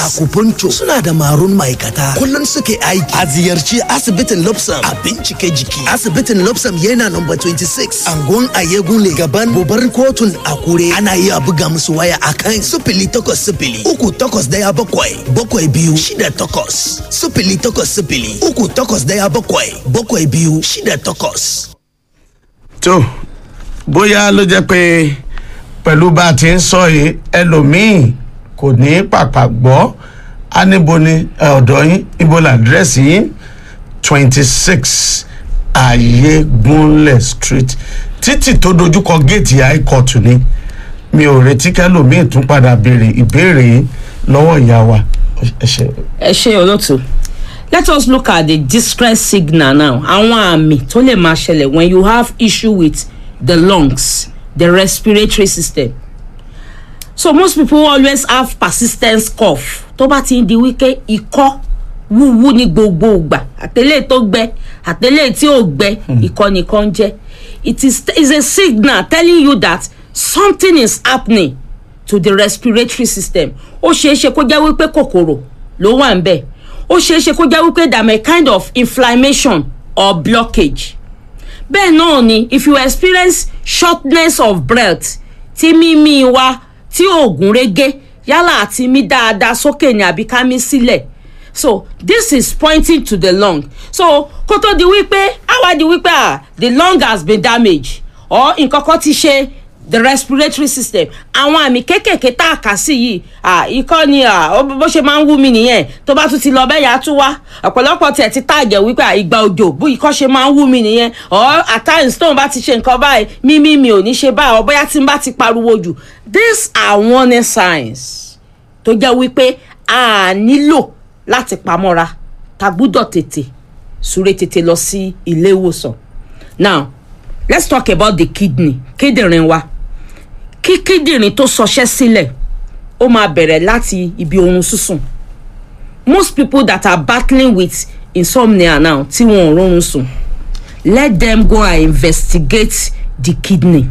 acupuncture suna da marun ma'aikata kullum suke aiki a ziyarci asibitin lobsam a bincike jiki asibitin lobsam yana number 26 angon ayegu ne gaban babbar kotun akure ana iya buga musu waya akan sifili takwas sifili uku takwas daya bakwai bakwai biyu shida takwas sifili takwas sifili uku takwas daya bakwai bakwai biyu shida takwas. tó bóyá ló jẹ́ pé pẹ̀lú bá a ti ń sọ yìí ẹlòmíì kò ní pàpà gbọ́ á níbo ni ẹ, ọ̀dọ̀ yín ibo làdírẹ́sì yín twenty six ayégunlẹ̀ street títì tó dojúkọ géètì high court ni mi ò retí kẹlòmíì tún padà béèrè ìbéèrè yìí lọ́wọ́ ìyá wa ẹ ṣe. ẹ ṣe olóòtú let us look at the distress signal now àwọn àmì tó lè máa ṣẹlẹ̀ when you have issue with the lungs the respiratory system so most people always have persistent cough tó bá ti ń di wípé ikọ́ wúwú ní gbogbo ìgbà àtẹlẹ́ tó gbẹ àtẹlẹ́ tí ò gbẹ ikọ́ nìkan jẹ́ it is is a signal telling you that something is happening to the respiratory system ó ṣeé ṣe kó jẹ́ wípé kòkòrò ló wà ń bẹ̀ ó ṣeé ṣe kó jẹ́ wípé there may kind of inflammation or blockage bẹ́ẹ̀ náà ni if you experience shortness of breath tí mímí wa tí oògùn rege yálà àti mí dáadáa sókè ní àbí ká mí sílẹ̀ so this is pointing to the lung so kó tó di wípé àwa di wípé ah the lung has been damaged or nǹkan kan ti ṣe the respiratory system àwọn àmì kéékèèké tá a kà sí yìí ah ikọ́ ni ah ó- bó ṣe máa ń wú mi nìyẹn tó bá tún ti lọ bẹ́ẹ̀ yà á tún wá ọ̀pọ̀lọpọ̀ tiẹ̀ ti tààjẹ̀ wípé ah, ìgbà òjò bó ikọ́ ṣe máa ń wú mi nìyẹn or at times tóun bá ti ṣe nǹkan báyìí mímí mi ò ní ṣe báyìí or bóyá tí n bá ti pariwo jù these are warning signs tó jẹ́ wípé a nílò láti pamọ́ra ta gbúdọ̀ tètè súré tètè lọ sí ilé ìwòsàn now let's talk about the kidney kíndìnrín wa kí kíndìnrín tó sọṣẹ́ sílẹ̀ ó máa bẹ̀rẹ̀ láti ibi oorun sísùn most people that are battling with insomnia now tí wọn ò rọrùn sùn let them go and investigate the kidney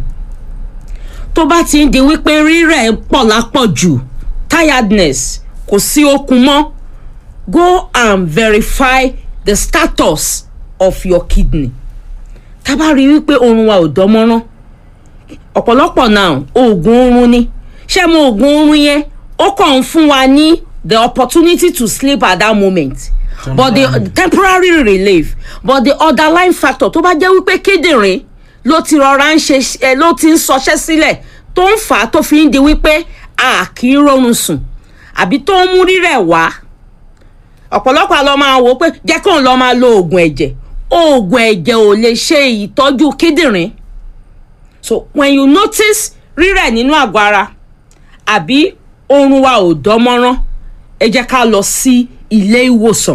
tó bá ti ń di wípé rírẹ̀ pọ̀ lápọ̀jù tiredness kò sí okun mọ́ go and verify the status of your kidney tá a bá rí i wípé oorun wa ò dánmọ́rán ọ̀pọ̀lọpọ̀ náà oògùn oorun ni ṣé mo oògùn oorun yẹn ó kàn ń fún wa ní the opportunity to sleep at that moment but the temporary relief but the underlying factor tó bá jẹ́ wípé kíndìnrín ló ti rọra ń ṣe ẹ ló ti ń sọṣẹ́ sílẹ̀ tó ń fà á tó fi ń di wípé a kì í rọrùn sùn àbí tó ń mú rírẹ̀ wá ọ̀pọ̀lọpọ̀ àlọ́ máa wò ó pé jẹ́ kóun lọ́ọ́ máa lo oògùn ẹ̀jẹ̀ oògùn ẹ̀jẹ̀ ò lè ṣe ìtọ́jú kíndìnrín so when you notice rírẹ̀ nínú àgọ́ ara àbí oorun wa ò dánmọ́rán ẹ jẹ́ ká lọ sí ilé ìwòsàn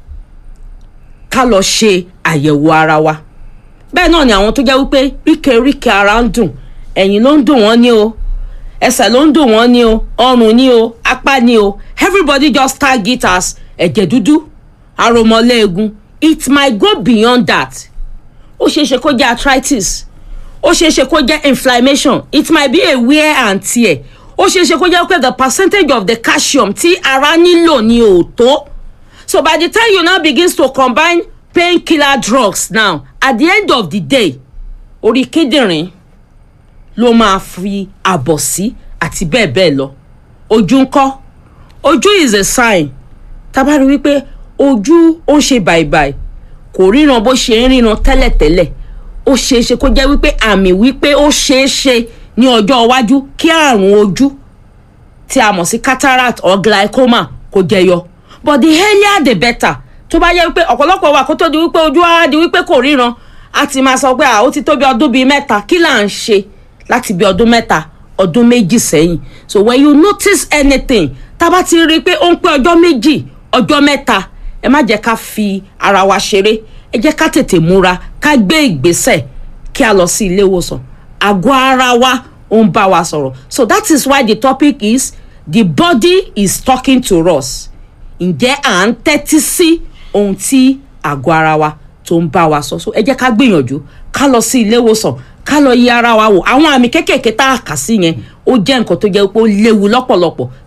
ká lọ ṣe àyẹ̀wò ara wa bẹ́ẹ̀ náà ni àwọn tó jẹ́ wípé ríkèríkè ara ń dùn ẹ̀yìn ló ń dùn wọ́n ní o ẹsẹ̀ ló ń dùn wọ́n ní o ọrùn ní o apá ní o everybody just tag it as ẹ̀jẹ̀ dúdú aromọléegun it might go beyond that ó ṣeé ṣe kó jẹ́ arthritis ó ṣeé ṣe kó jẹ́ inflammation it might be a wear and tear ó ṣeé ṣe kó jẹ́ pé the percentage of the calcium tí ara nílò ni ò tó so by the time you now begins to combine painkiller drugs now at the end of the day orí kíndìnrín ló máa fi àbọ̀ sí àti bẹ́ẹ̀ bẹ́ẹ̀ lọ ojú ńkọ́ ojú is a sign tá a bá rí wípé ojú ó ń ṣe bàìbàì kò ríran bó ṣe ń ríran tẹ́lẹ̀tẹ́lẹ̀ ó ṣeé ṣe kó jẹ́ wípé àmì wípé ó ṣeé ṣe ní ọjọ́ iwájú kí àrùn ojú tí a mọ̀ sí cataract or glaucoma kó jẹyọ but the earlier the better tó bá yẹ wípé ọ̀pọ̀lọpọ̀ wà kó tó di wípé ojú á di wípé kò ríran a ti máa sọ pé à ó ti tó bí ọdún bíi mẹ́ta kí là ń ṣe láti bí ọdún mẹ́ta ọdún méjì sẹ́yìn so when you notice anything tá a bá ti rí i pé ó ń pé ọjọ́ méjì ọjọ́ mẹ́ta ẹ má jẹ́ ká fi ara wa ṣeré ẹ jẹ́ ká tètè múra ká gbé ìgbésẹ̀ kí a lọ sí ilé ìwòsàn àgọ́ ara wa ó ń bá wa sọ̀rọ̀ so that is why the topic is the body is talking to us ǹjẹ́ à ń tẹ́tí sí ohun tí àgọ́ ara wa tó ń bá wa sọ so ẹ jẹ́ ká gbìyànjú ká lọ sí ilé ìwòsàn ká lọ yí ara wa wò àwọn àmì kéékèèké tá a kà sí yẹn ó jẹ́ nǹkan tó jẹ́ pé ó léwu lọ́pọ̀lọpọ̀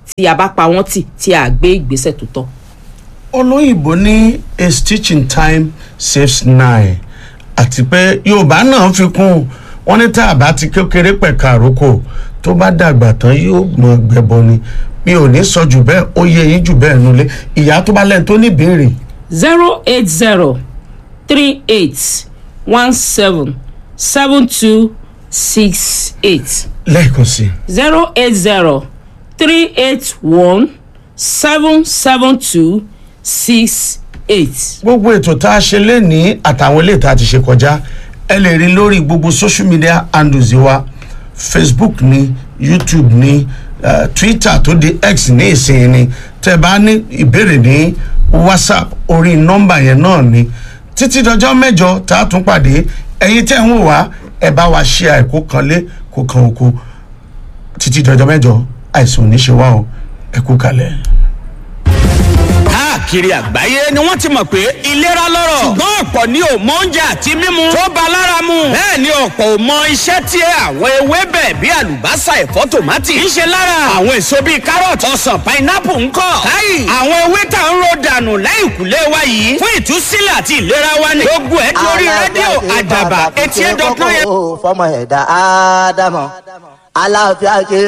tí a bá pa wọ́n tì tí a gbé ìgbésẹ̀ tó tọ́. olóyìnbó ní a stitch in time saves nine àti pé yorùbá náà fi kún wọn ní tá a bá ti kékeré pẹ̀ka àrókò tó bá dàgbà tán yóò mọ gbẹbọ ni mi ò ní sọ jù bẹ́ẹ̀ ó yẹ yín jù bẹ́ẹ̀ nulẹ̀ ìyá tó bá lẹ́nu tó ní ìbéèrè zero eight zero three eight one seven seven two six eight lẹ́ẹ̀kan sí i. zero eight zero three eight one seven seven two six eight. gbogbo ètò tá a ṣe lénìí àtàwọn ilé ìta ti ṣe kọjá ẹ lè rí lórí gbogbo social media handles wa facebook ni youtube ni uh, twitter tó di x ní ìsìn ni tẹ bá ní ìbéèrè ní whatsapp orí nọmba yẹn náà ni títí dọjọ́ mẹ́jọ tá a tún pàdé ẹ̀yin tẹ́ ń wò wá ẹ bá wa ṣe àìkú kan lé kó kan oko títí dọjọ́ mẹ́jọ àìsàn ò ní ṣe wá o ẹ kú kalẹ̀. káàkiri àgbáyé ni wọ́n ti mọ̀ pé ìlera lọ́rọ̀ ṣùgbọ́n ọ̀pọ̀ ni ò mọ oúnjẹ àti mímu tó ba lára mu bẹ́ẹ̀ ni ọ̀pọ̀ ò mọ iṣẹ́ tí àwọn ewébẹ̀ bíi àlùbásà ẹ̀fọ́ tòmátì ń ṣe lára àwọn èso bíi kárọ̀tì ọsàn pinápù ń kọ́ káyì àwọn ewé tá ń ro dànù lẹ́yìnkùlé wa yìí fún ìtúsílẹ̀ àti ìlera wa ni gbogbo ẹ̀ lórí rédíò àdàbà eighty eight dot nine fọmọ ẹ̀dá ádámọ̀ aláàfíà kéré.